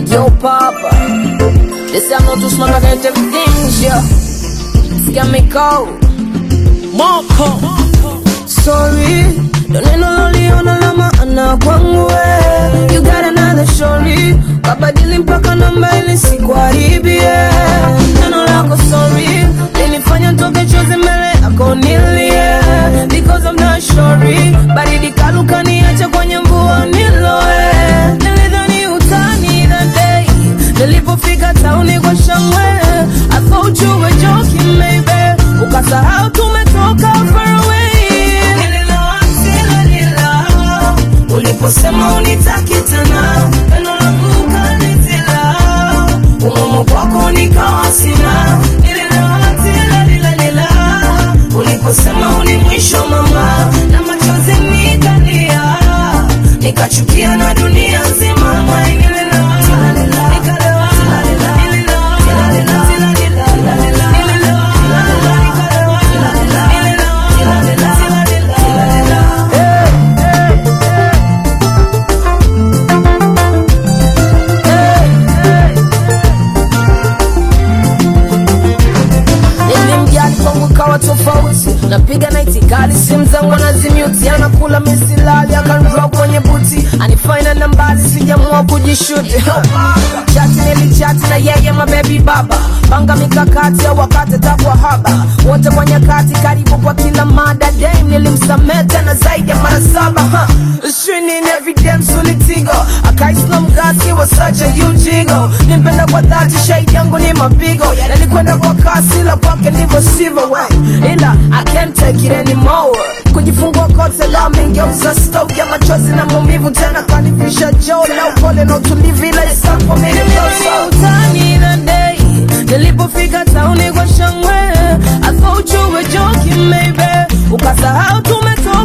Yo, Papa, this I'm not too smart, I can't take things, yeah. It's got me cold. Moko Sorry, ndo neno loliona la maana kwangu we. You got another story, kabadili mpaka namba ili sikuharibie. Neno lako sorry, linifanya nitoke chozi mbele yako nilie. Because I'm not sorry, baridi kaluka niache kwenye mvua niloe. Nilidhani utani that day, nilipofika tauni kwa shangwe. I thought you were joking maybe, ukasahau tumetoka far away. Nililoa sila nila, uliposema unitaki tena, neno langu ukanitila, umumu kwako nikawa sina. Nililoa sila nila nila, uliposema uni mwisho mama, na machozi nikalia, nikachukia na dunia nzima. Mwai nililoa sila nila, nikalewa sila nila, nililoa sila nila, sila nila, sila nila, nililoa sila nila, nikalewa sila nila, nililoa sila nila, sila nila, sila nila. nilimjali kwangu kawa tofauti napiga na itikali simu zangu anazimiuti anakula misilali akanroa kwenye buti anifaina nambali sijamua kujishuti chati nilichati na yeye mabebi baba panga mikakati ya wakati takwa haba wote kwa nyakati karibu kwa kila mada dam nilimsamea tena zaidi ya mara saba ha. Shinin every damn solitigo akaisna mgasi wa such a huge ego nimpenda kwa dhati shahidi yangu ni mapigo nalikwenda kwa kasi la kwake ndivyo sivyo we ila I can't take it anymore kujifungua kote la mingeuza stoke ya machozi na maumivu tena kanifisha joo na upole na utulivu ila isapo utani na day nilipofika tauni kwa shangwe I thought you were joking maybe ukasahau tumetoka